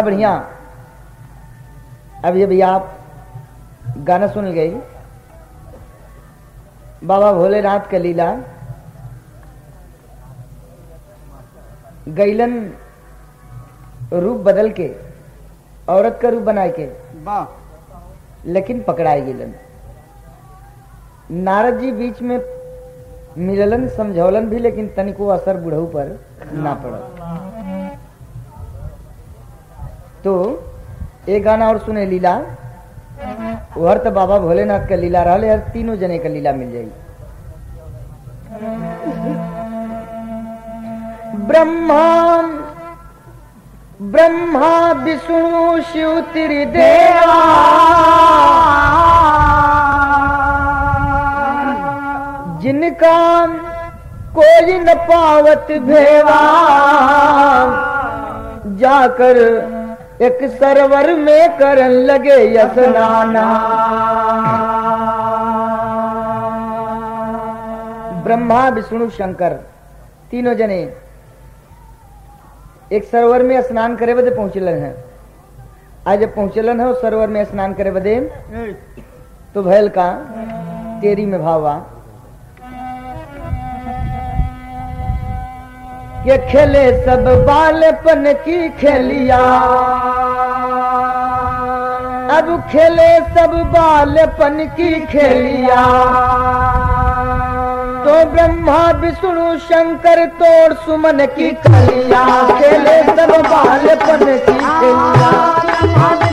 बढ़िया अब ये भैया आप गाना सुन गई बाबा भोलेनाथ का लीला गैलन रूप बदल के औरत का रूप बनाए के वाह लेकिन पकड़ाए गेलन नारद जी बीच में मिललन समझौलन भी लेकिन तनिको असर बुढ़ऊ पर ना पड़ल तो एक गाना और सुने लीला हर तो बाबा भोलेनाथ का लीला रहा हर तीनों जने का लीला मिल जाई ब्रह्मा ब्रह्मा विष्णु शिव त्रिदेवा जिनका कोई न पावत भेवा जाकर एक सरवर में करन लगे यसनाना ब्रह्मा विष्णु शंकर तीनों जने एक सरोवर में स्नान करे बदे पहुंचलन है आज जब पहुंचलन है उस सरोवर में स्नान करे बदे तो भैल का तेरी में भावा ये खेले सब बालपन की खेलिया अब खेले सब बालपन की खेलिया तो ब्रह्मा विष्णु शंकर तोड़ सुमन की कलिया खेले सब बालपन की खेलिया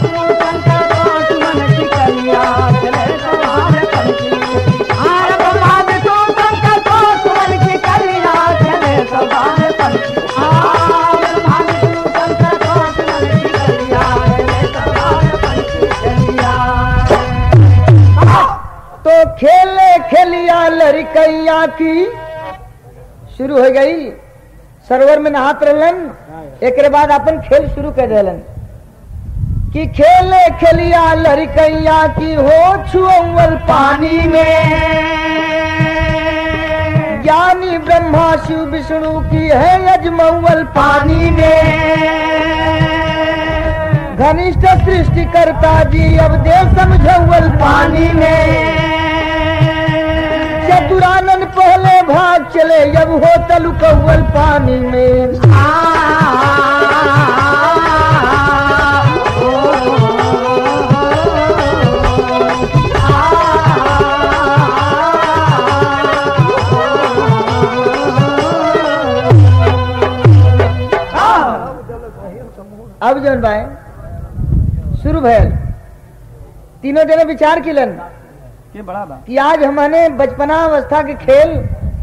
तो खेले खेलिया लड़कैया की शुरू हो गई सरोवर में नहात रहलन एक बाद अपन खेल शुरू कर दिलन कि खेले खेलिया लड़कैया की हो छुअल पानी में ज्ञानी ब्रह्मा शिव विष्णु की है यजमौल पानी में घनिष्ठ सृष्टि करता जी अब देव समझौल पानी में चतुरानन पहले भाग चले जब हो तलुकौल पानी में अब जौन भाई शुरू भैल तीनों जने विचार किलन ये बड़ा बा कि आज हमने बचपना अवस्था के खेल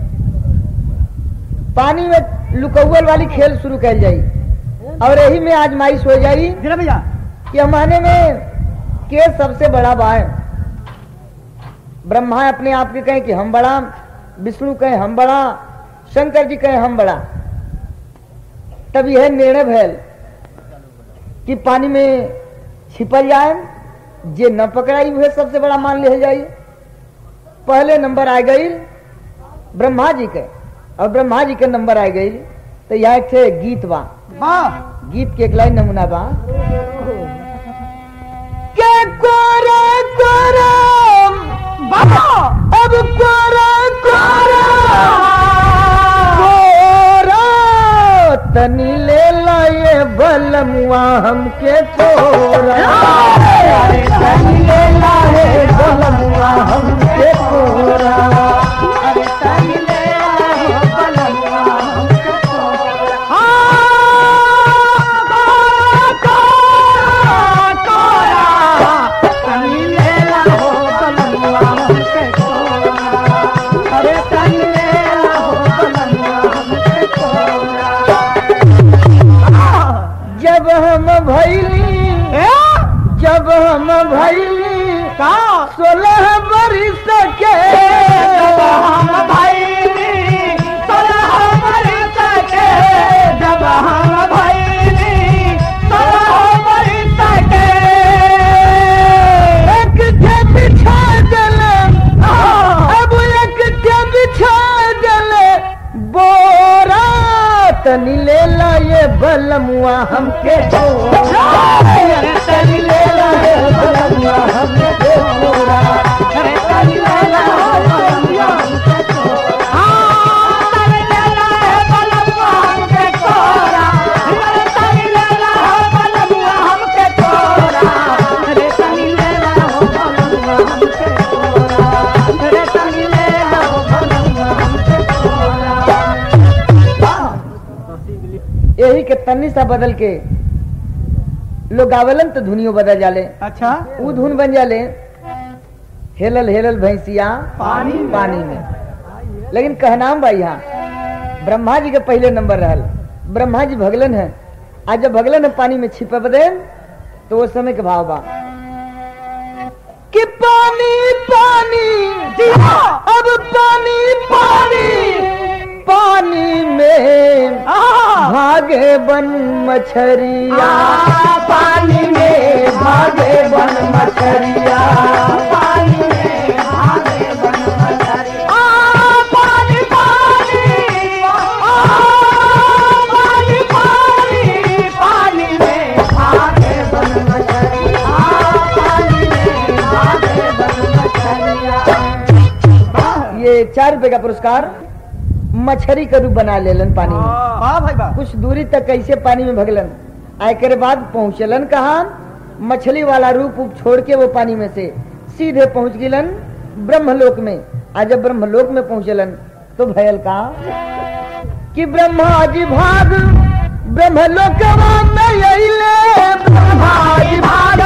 पानी में लुकौल वाली खेल शुरू कर जाई और यही में आजमाइश हो जाई गिरा भैया कि हमारे में के सबसे बड़ा बा है ब्रह्मा अपने आप के कहें कि हम बड़ा विष्णु कहें हम बड़ा शंकर जी कहें हम बड़ा तब यह निर्णय भैल कि पानी में छिपल जाए जे न पकड़ाई हुए सबसे बड़ा मान लिया जाए पहले नंबर आ गई ब्रह्मा जी के और ब्रह्मा जी के नंबर आ गई तो यह एक थे गीत बा वाह गीत के एक लाइन नमूना बा के कोरे कोरे बाबा अब कोरे कोरे कोरा तनी ले लाए बलमुआ हमके कोरा अरे तनी ले लाए बलमुआ हमके कोरा अरे तनी ले लाए बलमुआ हमके कोरा जब हम भैली जब हम भैली का सोलह बरिस के जब हम भैली सोलह बरिस के जब हम भैली सोलह बरिस के एक थे बिछा गले अब एक थे बिछा गले बोरा तनी ले ला ये बलमुआ हमके छोरा तनी सा बदल के लोग गावलन तो धुनियो बदल जाले अच्छा ऊ धुन बन जाले हेलल हेलल भैंसिया पानी में। पानी में लेकिन कहनाम बा यहाँ ब्रह्मा जी के पहले नंबर रहल ब्रह्मा जी भगलन है आज जब भगलन है पानी में छिपा बदे तो वो समय के भाव बा कि पानी पानी अब पानी पानी पानी में भागे बन मछरिया पानी में भागे बन मछरिया पानी में भागे बन मछरिया पानी पानी पानी पानी पानी में भागे बन मछरिया पानी में भागे बन मछरिया ये चार रुपए का पुरस्कार मछली का रूप बना लेलन पानी में वाह भाई वाह कुछ दूरी तक कैसे पानी में भगलन आय के बाद पहुंचलन कहा मछली वाला रूप उप छोड़ के वो पानी में से सीधे पहुंच गिलन ब्रह्मलोक में आज जब ब्रह्मलोक में पहुंचलन तो भयल का कि ब्रह्मा जी भाग ब्रह्मलोक में अइले ब्रह्मा जी भाग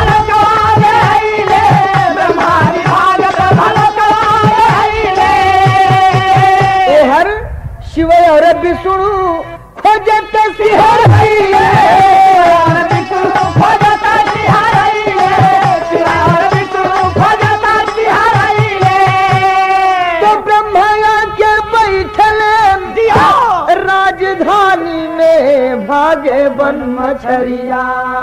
ए हर शिव और विष्णु खोजत सिहर तो ब्रह्मा के बैठल राजधानी में भागे बन मछरिया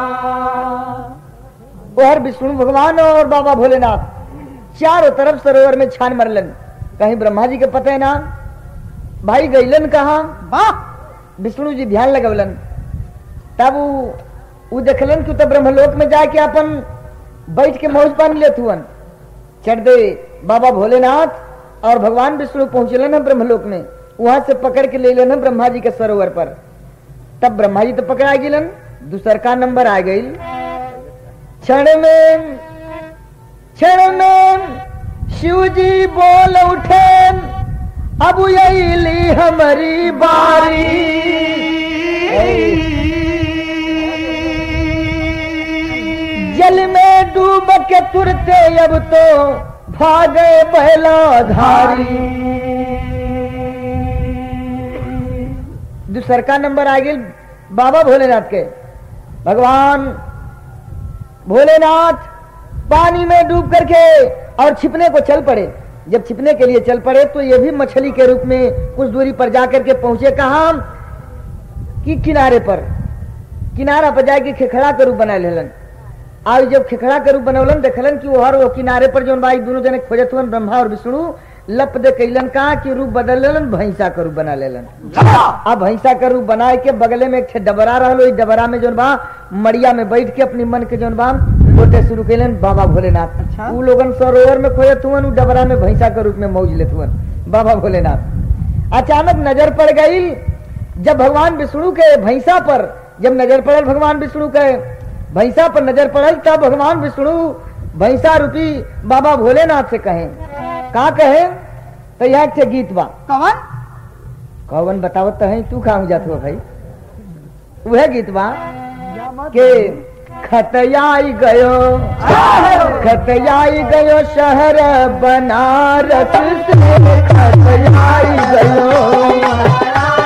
और विष्णु भगवान और बाबा भोलेनाथ चारों तरफ सरोवर में छान मरलन कहीं ब्रह्मा जी के पता है ना भाई गईलन कहा विष्णु जी ध्यान लगवलन तब उ उ देखलन कि उ तो ब्रह्मलोक में जाके अपन बैठ के मौज पानी लेत हुअन चढ़ दे बाबा भोलेनाथ और भगवान विष्णु पहुंचलन है ब्रह्मलोक में वहां से पकड़ के ले लेन ब्रह्मा जी के सरोवर पर तब ब्रह्मा जी तो पकड़ा गिलन दूसर का नंबर आ गई क्षण में क्षण में शिव जी बोल उठे अब यही ली हमारी बारी जल में डूब के तुरते अब तो भागे बहला धारी दूसर का नंबर आ गई बाबा भोलेनाथ के भगवान भोलेनाथ पानी में डूब करके और छिपने को चल पड़े जब छिपने के लिए चल पड़े तो ये भी मछली के रूप में कुछ दूरी पर जाकर के पहुंचे कहा कि किनारे पर किनारा पर जाके खेखड़ा के रूप बना लेलन आज जब खेखड़ा के रूप बनौलन देखलन कि वो हर वो किनारे पर जो भाई दोनों जने खोजत हुन ब्रह्मा और विष्णु लप दे कैलन का कि रूप बदल लेलन भैंसा का रूप बना लेलन अब भैंसा का रूप बनाए के बगले में एक ठे डबरा रहलो इस डबरा में जोन बा मड़िया में बैठ के अपनी मन के जोन बा बोटे शुरू कैलन बाबा भोलेनाथ अच्छा। उ लोगन सरोवर में खोजत हुन उ डबरा में भैंसा के रूप में मौज लेत हुन बाबा भोलेनाथ अचानक नजर पड़ गई जब भगवान विष्णु के भैंसा पर जब नजर पड़ल भगवान विष्णु के भैंसा पर नजर पड़ल तब भगवान विष्णु भैंसा रूपी बाबा भोलेनाथ से कहे का कहे तो यहाँ के गीत बा कवन कौन बतावत तो है तू कहाँ जात हो भाई वह गीत बा के खतयाई गयो खतयाई गयो शहर बनारस से खतयाई गयो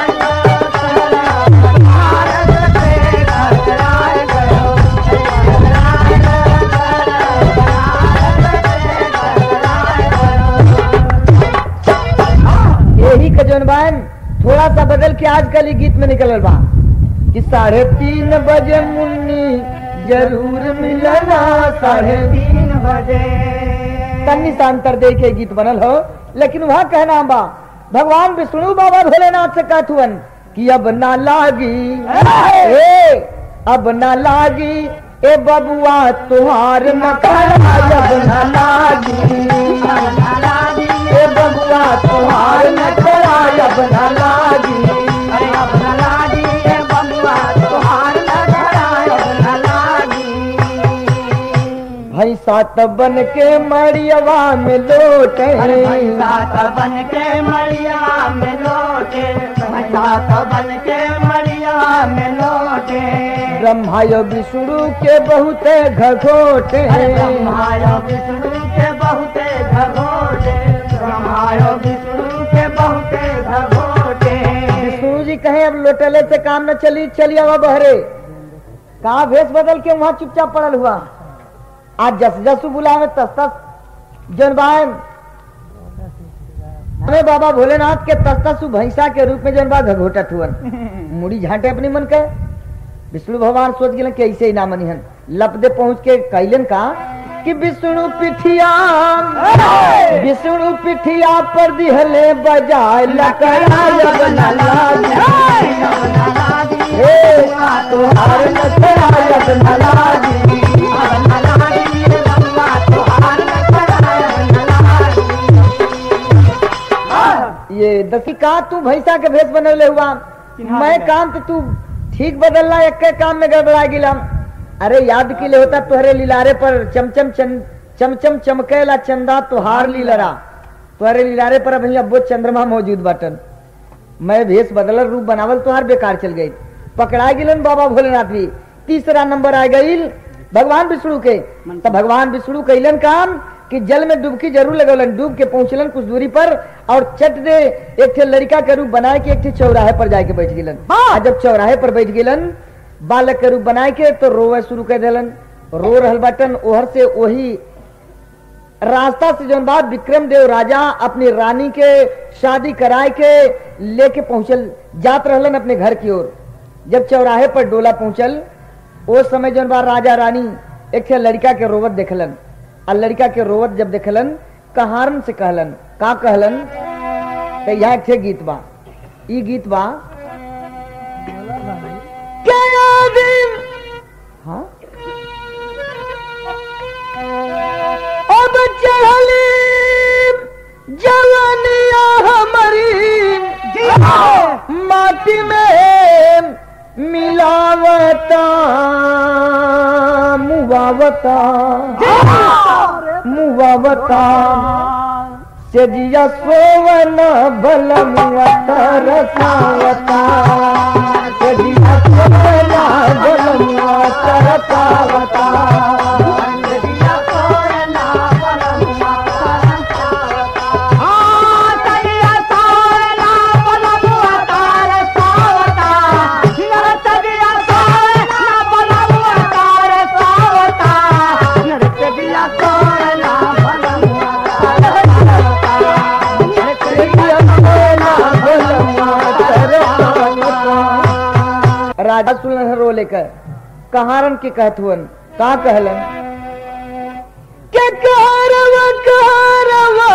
यही का जौन बा थोड़ा सा बदल के आजकल ही गीत में निकलल बा कि साढ़े तीन बजे मुन्नी जरूर मिलना साढ़े तीन बजे तन्नी सा अंतर दे के गीत बनल हो लेकिन वहाँ कहना बा भगवान विष्णु बाबा भोलेनाथ से कहथुअन कि अब ना लागी ए अब ना लागी ए बबुआ तुहार न खड़ा अब ना लागी ए बबुआ तुहार न खड़ा अब ना लागी भैंसा त बन के मड़ियवा में लोटे बन के मरिया में लौटे बन के मरिया मनवा में लोटे ब्रह्मायो विष्णु के बहुत घघोटे ब्रह्मायो विष्णु के बहुते घघोटे ब्रह्मायो विष्णु के बहुते घघोटे विष्णु जी कहे अब लोटले से काम न चली चली आवा बहरे कहा भेष बदल के वहां चुपचाप पड़ल हुआ आज जस जसु बुलावे तस तस जन बाय हमें बाबा भोलेनाथ के तस तसु भैंसा के रूप में जन बा घघोटत हुअन मुड़ी झांटे अपनी मन के विष्णु भगवान सोच गए कि ऐसे ही ना मनिहन लपदे पहुंच के कैलन का कि विष्णु पिठिया विष्णु पिठिया पर दिहले बजाय लकड़ा जब न लागी। हे तुहार लकड़ा जब न लागी। ये दसी का तू भैंसा के भेष बनवले हुआ मैं काम तो तू ठीक बदलना एक के काम में गड़बड़ा गिला अरे याद के लिए होता तुहरे लीलारे पर चमचम चम चमचम चमकेला चंदा तुहार लीलरा तुहरे लीलारे पर अभी अब्बो चंद्रमा मौजूद बाटन मैं भेष बदलर रूप बनावल तुहार बेकार चल गई पकड़ा गिलन बाबा भोलेनाथ भी तीसरा नंबर आ गई भगवान विष्णु के तब भगवान विष्णु कैलन काम कि जल में डुबकी जरूर लगौलन डूब के पहुंचलन कुछ दूरी पर और चट दे एक थे लड़का के रूप बनाए के एक थे चौराहे पर जाके बैठ गिलन आ जब चौराहे पर बैठ गिलन बालक के रूप बनाए के तो रोवे शुरू कर दिलन रो रहल बटन ओहर से वही रास्ता से जौन बात विक्रम देव राजा अपनी रानी के शादी कराए के लेके पहुंचल जात रहलन अपने घर की ओर जब चौराहे पर डोला पहुंचल उस समय जौन बात राजा रानी एक थे लड़का के रोवत देखलन और लड़का के रोवत जब देखलन कहारन से कहलन का कहलन तो यहाँ एक थे गीत बा ई गीत बा क्या याद हाँ अब चढ़ली जवानिया हमारी माटी में मिलावता मुवावता मुवावता सजिया सोवन बलमुवता रसावता सजिया सोवन बलमुवता रसावता राजा सुनन रो लेकर कहारन के कहत हुअन का कहलन के कहरवा कहरवा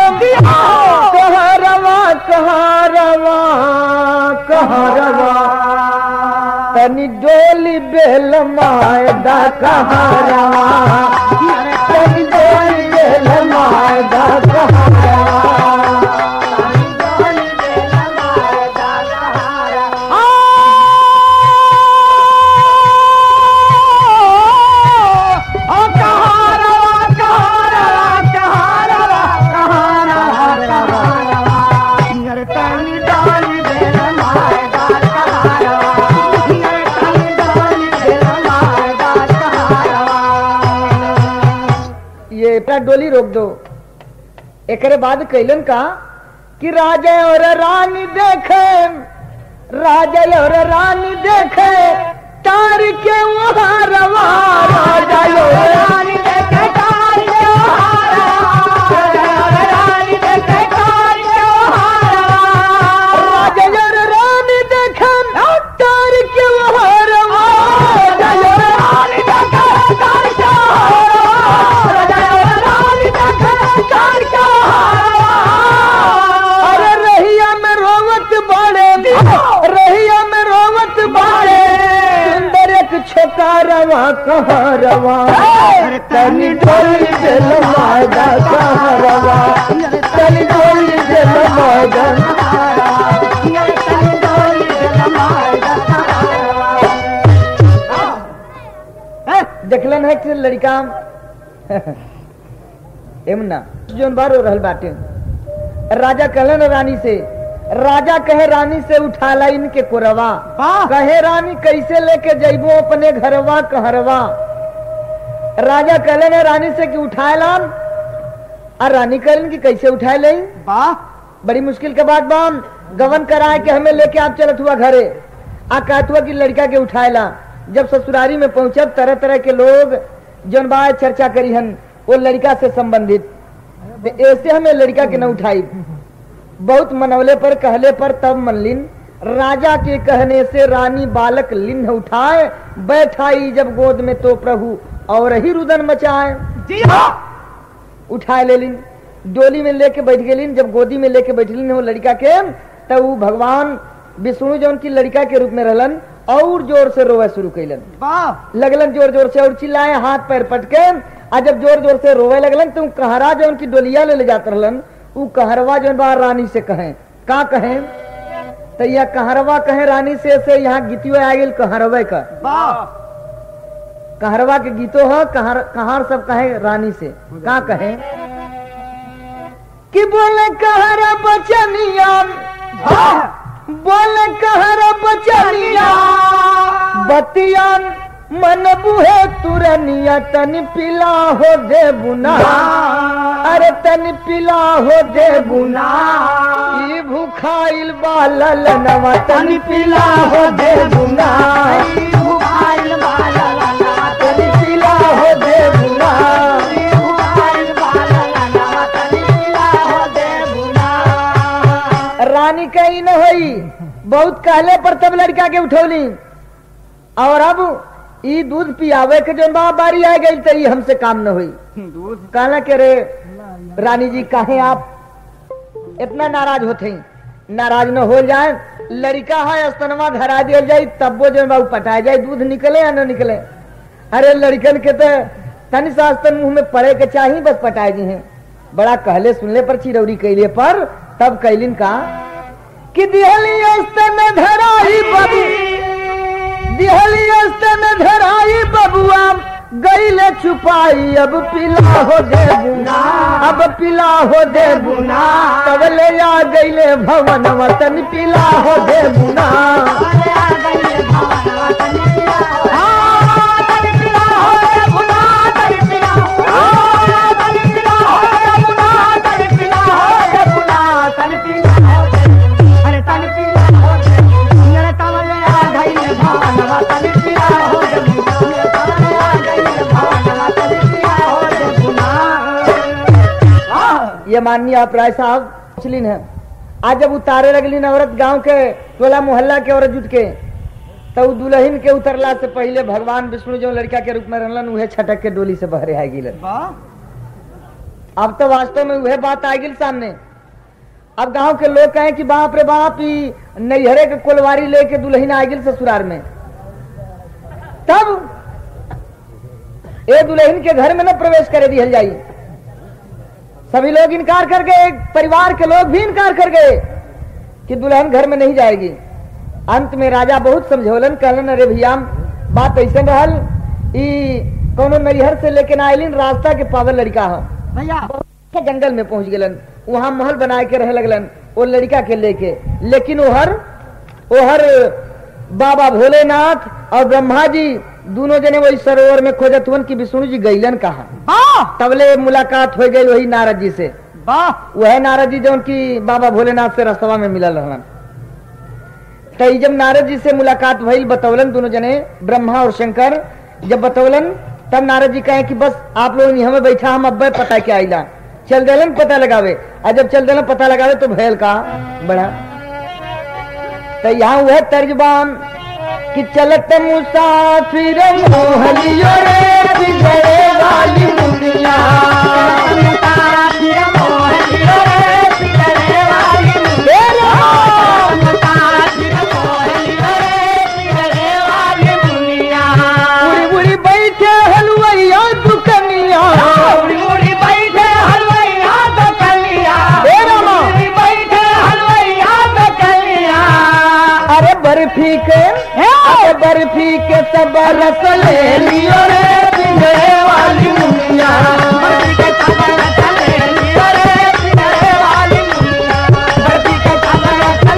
कहरवा कहरवा कहरवा तनी डोली बेल मायदा कहरवा तनी डोली बेल मायदा कहरवा ये अपना डोली रोक दो एकरे बाद कैलन का कि राजा और रानी देखे राजा और रानी देखे तार के वहाँ रवा राजा और रानी देखे तार के वहाँ रवा। राजा और रानी देखे तार के वहाँ रवा। राजा और रानी देखे तार के अरे रहिया में रोवत बाड़े रहिया में रोवत बाड़े सुंदर एक छोका रवा कहाँ रवा तनी डोली दे लमादा कहाँ रवा तनी डोली दे लमादा देखलन है कि लड़का एमना जोन बार हो रहल बाटे राजा कहलन रानी से राजा कहे रानी से उठाला इनके कोरवा वाह कहे रानी कैसे लेके जइबो अपने घरवा कहरवा राजा कहले ने रानी से कि उठाए लाम और रानी कहलन कि कैसे उठाए ले वाह बड़ी मुश्किल के बाद बाम गवन कराए के हमें लेके आप चलत हुआ घरे आ कहत हुआ कि लड़का के उठाए ला जब ससुरारी में पहुंचब तरह तरह के लोग जौन बा चर्चा करी हन वो लड़का से संबंधित तो ऐसे हमें लड़का के न उठाई बहुत मनवले पर कहले पर तब मनलिन राजा के कहने से रानी बालक लिन्ह उठाए बैठाई जब गोद में तो प्रभु और ही रुदन मचाए जी हाँ उठाए ले लिन डोली में लेके बैठ गेलिन जब गोदी में लेके बैठलिन वो लड़का के तब वो भगवान विष्णु जौन की लड़का के रूप में रहलन और जोर से रोवे शुरू कैलन वाह लगलन जोर जोर से और चिल्लाए हाथ पैर पटके आ जब जोर जोर से रोवे लगलन तो उ कहरा जौन की डोलिया ले ले जात रहलन उ कहरवा जौन बा रानी से कहे का कहे तो यह कहरवा कहे रानी से से यहाँ गीतियो आ गेल कहरवे का वाह कहरवा के गीतो है कहर कहार सब कहे रानी से का कहे कि बोले कहरा बचनिया बोले कहरा बचनिया बतिया मन बुहे तुरनिया तन पिला हो दे बुना अरे तन पिला हो दे बुना ई भूखाइल बालल नवा तन पिला हो दे बुना भुखाइल बाला लाला तन पिला हो दे बुना भुखाइल बाला लाला तनी पिला हो दे बुना रानी कही न होई बहुत कहले पर तब लड़का के उठौली और अब ई दूध पियावे के जो बा बारी आ गई तो ई हमसे काम न हुई दूध कहला के रे रानी जी काहे आप इतना नाराज होते हैं नाराज न हो जाए लड़का है स्तनवा धरा दिया जाए तब वो जो बा उ पटाया जाए दूध निकले या न निकले अरे लड़कन के तो तनि सास्तन मुंह में पड़े के चाहिए बस पटाए जी हैं बड़ा कहले सुनले पर चिरौरी कैले पर तब कैलिन का कि दिहली स्तन धराई बबू दिहली स्तन धराई बबुआ गईले छुपाई अब पिला हो दे बुना अब पिला हो दे बुना तब ले आ गईले भवन वतन पिला हो दे बुना अरे आ गई भावना तनी पिला हो तनी पिला हो रे बुना तनी पिला हो तनी पिला हो रे बुना तनी पिला हो रे बुना तनी पिला हो अरे तनी पिला हो मेरे तवले आ गई भावना तनी पिला हो रे बुना मेरे तवले आ गई भावना तनी पिला हो रे बुना वाह ये माननीय अपराय साहब मुस्लिम है आज जब उतारे लगलिन औरत गांव के टोला मोहल्ला के औरत जुट के तो उ दुल्हन के उतरला से पहले भगवान विष्णु जो लड़का के रूप में रहलन उहे छटक के डोली से बहरे आ गिलन वाह अब तो वास्तव में वह बात आ गई सामने अब गांव के लोग कहें कि बाप रे बाप ई नैहरे के कोलवारी लेके दुल्हन आ गई ससुराल में तब ए दुल्हन के घर में न प्रवेश करे दिहल जाई सभी लोग इनकार कर गए परिवार के लोग भी इनकार कर गए कि दुल्हन घर में नहीं जाएगी अंत में राजा बहुत समझौलन कहलन अरे भैया बात ऐसे रहल ई कोनो नैहर से लेके ना आइलिन रास्ता के पावल लड़का हो भैया के जंगल में पहुंच गेलन वहां महल बनाए के रहे लगलन वो लड़का के लेके लेकिन ओहर ओहर बाबा भोलेनाथ और ब्रह्मा जी दोनों जने वही सरोवर में खोजत हुन कि विष्णु जी गईलन कहा वाह तबले मुलाकात हो गई वही नारद जी से वाह वह नारद जी जो उनकी बाबा भोलेनाथ से रस्तवा में मिलल रहलन तो ई जब नारद जी से मुलाकात भइल बतौलन दोनों जने ब्रह्मा और शंकर जब बतौलन तब नारद जी कहे कि बस आप लोग यहाँ में बैठा हम अब्बे पता क्या आइला चल देलन पता लगावे और जब चल देलन पता लगावे तो भैल का बड़ा तो यहाँ वह तर्जबान कि चलत मुसाफिर मोहलियो रे बिगड़े वाली दुनिया बुरी बुरी बैठे हलवैया दुकनिया हे रामा अरे बर्फी के अरे बर्फी के सब रस ले लियो रे बिगड़े वाली दुनिया वाली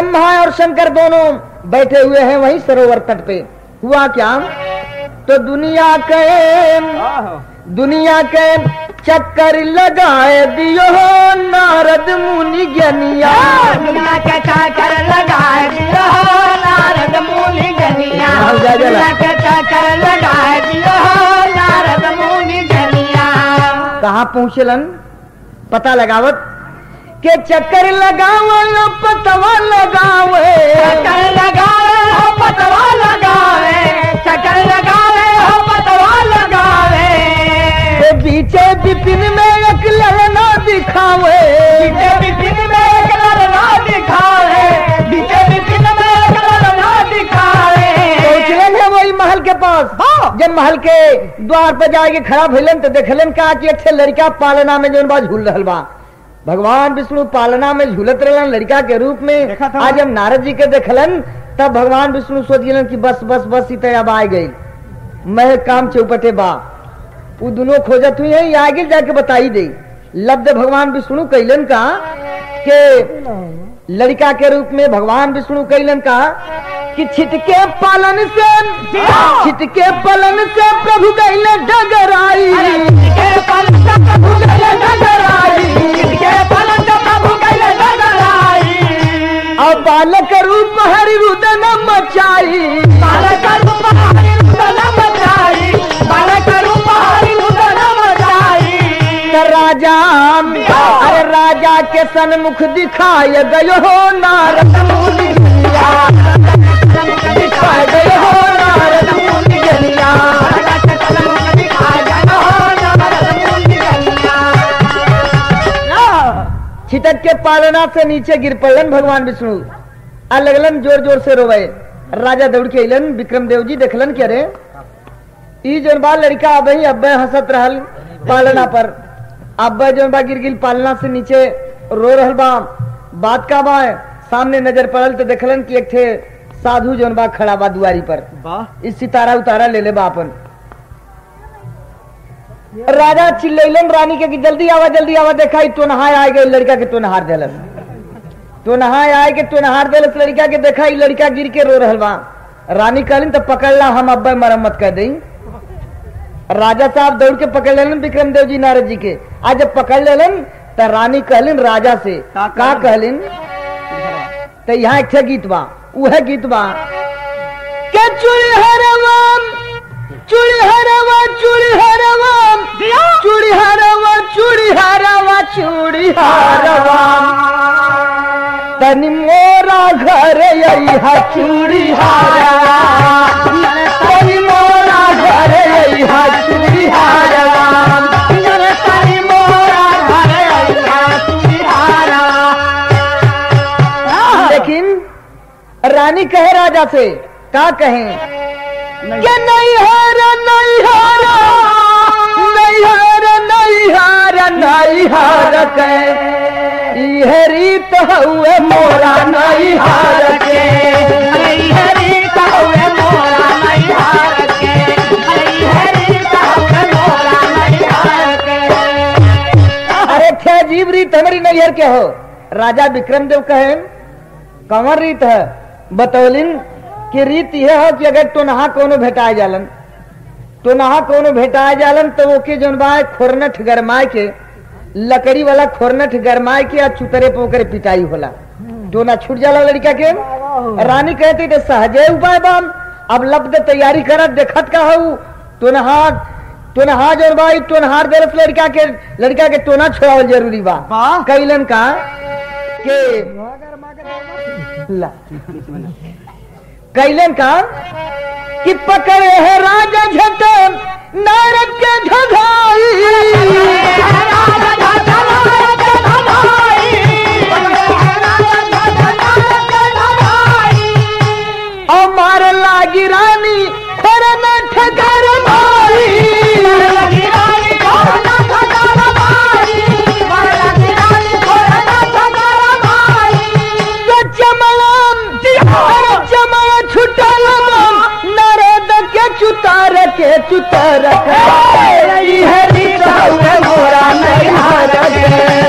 ब्रह्मा और शंकर दोनों बैठे हुए हैं वहीं सरोवर तट पे हुआ क्या तो दुनिया के दुनिया के चक्कर लगाए दियो नारद मुनि ज्ञानिया दुनिया के चाकर लगाए दियो नारद मुनि गनिया हाँ, जा, जा, ला। दुनिया के चाकर लगाए दियो नारद मुनि गनिया कहाँ पहुँचलन पता लगावत के चक्कर लगावल पतवा लगावे चक्कर लगावे हो पतवा लगावे चक्कर लगावे हो पतवा लगावे के बीचे बिपिन में एक ललना दिखावे बीचे बिपिन में एक लड़ना दिखावे बीचे बिपिन में एक लड़ना दिखावे पहुँचलन है वही महल के पास जब महल के द्वार पर जाके खड़ा भइलन तो देखलन का कि अच्छे लड़का पालना में जौन बा झूल रहल बा भगवान विष्णु पालना में झूलत रहलन लड़का के रूप में देखा था। आज जब नारद जी के देखलन तब भगवान विष्णु सोच गेलन कि बस बस बस इतने अब आ गई मैं काम चौपटे बा वो दोनों खोजत हुई है आगे जाके बताई दे लब्ध भगवान विष्णु कैलन का के लड़का के रूप में भगवान विष्णु कैलन का कि छिटके पालन से छिटके पालन से प्रभु कैले डगराई के पलंग का प्रभु गले डगराई के पलंग का प्रभु गले डगराई और बालक रूप हरि रुदन मचाई बालक रूप हरि रुदन मचाई बालक रूप हरि रुदन मचाई त राजा अरे राजा के सन्मुख दिखाय गयो हो नारद मुनि गलिया दिखाय गयो हो नारद मुनि गलिया छिटक के पालना से नीचे गिर पड़लन भगवान विष्णु आ लगलन जोर जोर से रोवे राजा दौड़ के अलन विक्रम देव जी देखलन के रे ई जोन बा लड़का अब ही अब्बे हंसत रहल पालना पर अब्बे जोन बा गिर गिल पालना से नीचे रो रहल बा बात का बा सामने नजर पड़ल तो देखलन कि एक थे साधु जोन बा खड़ा बा दुआरी पर इस सितारा उतारा ले ले बा अपन राजा चिल्लैलन रानी के कि जल्दी आवा जल्दी आवा देखा तो नहाय आए गए लड़का के तो नहार देलस तो नहाय आए के तो नहार देलस लड़का के देखा ई लड़का गिर के रो रहल बा रानी कहलिन तो पकड़ ला हम अब्बा मरम्मत कर दई राजा साहब दौड़ के पकड़ लेलन विक्रम देव जी नारद जी के आज जब पकड़ लेलन तो रानी कहलिन राजा से का कहलिन तो यहाँ एक ठे गीत बा उहे गीत बा के चूड़ी हरवा चूड़ी हरवा चूड़ी हरवा चूड़ी हरवा चूड़ी हरवा चूड़ी हरवा तनि मोरा घर यही चूड़ी हरवा तनि मोरा घर यही चूड़ी हरवा तनि मोरा घर लेकिन रानी कहे राजा से का कहें कि नहीं हार नहीं हार नहीं हार नहीं हार नहीं हार के इह रीत हुए मोरा नहीं हार के अरे थे जीव रीत हमारी नैहर के हो राजा विक्रम देव कहे कंवर रीत है बतौलिन कि रीत यह हो कि अगर तो नहा कोनो भेटाए जालन तो नहा कोनो भेटाए जालन तो ओके जौन बा खोरनठ गरमाए के लकड़ी वाला खोरनठ गरमाए के आ चुतरे पे ओकरे पिटाई होला जो ना छूट जाला लड़का के रानी कहती थे सहजे उपाय बाम अब लब्ध तैयारी करत देखत का हूँ तो नहा तो नहा जौन बा ई तो नहार देलस लड़का के लड़का के टोना छोड़ावल जरूरी बा वाह। कैलन का के ला कैलन का कि पकड़े है राजा झट नारद के धधाई और मार लागी रानी खर न ठकर मारी तो चमलाम अरे चमला छुटल नारद के चुतार के चुतार के ई हरी राव मोरा नहीं हार के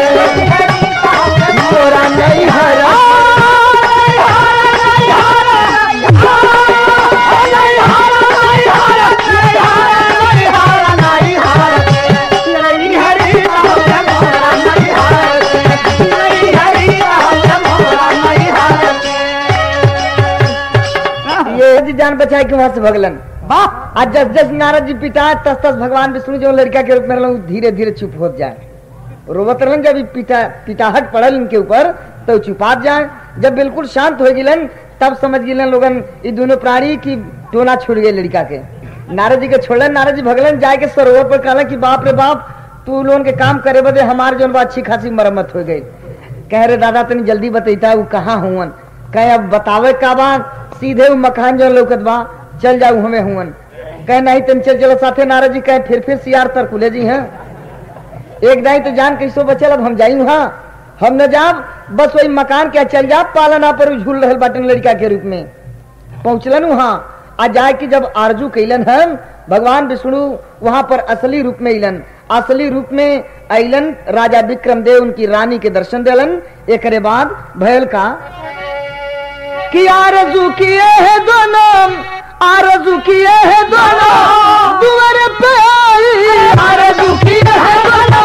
जान बचाए कि वहां से भगलन वाह आज जस जस नारद जी पिता तस तस भगवान विष्णु जो लड़का के रूप में रहलन, उ धीरे धीरे चुप हो जाए रोवत रहलन जब ई पिता पिताहट पड़ल इनके ऊपर तो उ चुपात जाए जब बिल्कुल शांत हो गिलन तब समझ गिलन लोगन ये दोनों प्राणी की टोना छूट गए लड़का के नारद जी के छोड़लन नारद जी भगलन जाए के सरोवर पर कहला कि बाप रे बाप तू लोगन के काम करे बदे हमार जोन बा अच्छी खासी मरम्मत हो गई कह रे दादा तनी जल्दी बतैता वो कहाँ हुवन कहे अब बतावे का बात सीधे वो मकान जो लौकत बा चल जाऊ हमें हुवन कहे नहीं तन चल चलो साथे नारद जी कहे फिर फिर सियार तरकुले जी हैं एक दाई तो जान कैसो बचल अब हम जाई वहाँ हम न जाब बस वही मकान के चल जा पालना पर उ झूल रहल बाटन लड़का के रूप में पहुंचलन वहाँ आ जाए कि जब आरजू कैलन हन भगवान विष्णु वहां पर असली रूप में अलन असली रूप में अलन राजा विक्रम देव उनकी रानी के दर्शन दिलन एक बाद भयल का कि आरजू किए है दोनों आरजू किए है दोनों दुआर पे आई आरजू किए है दोनों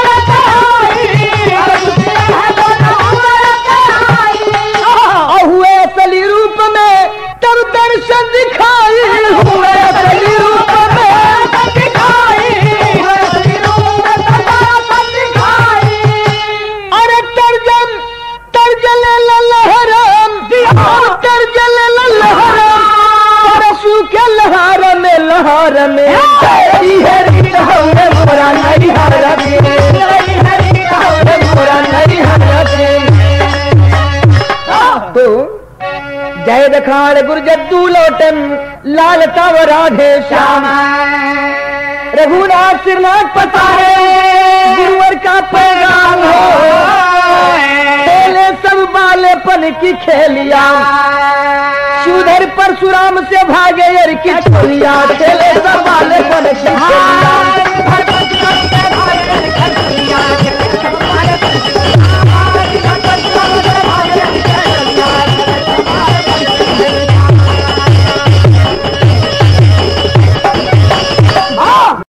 और हुए असली रूप में तब दर्शन दिखाई हुए असली रूप में अरे तर्जम तर्जल लहरम तर्जल लहरम परसू के लहर में लहर में हरी हरी हरे मोरा नहीं हर मोरा नहीं हर तो जय दखाड़ गुरजद्दू लोटन लाल तव राधे श्याम रघुनाथ सिरनाथ पतारे गुरुवर का पैगाम हो खेले सब बालेपन की खेलिया सुधर परशुराम से भागे यर की छोलिया खेले सब बालेपन की खेलिया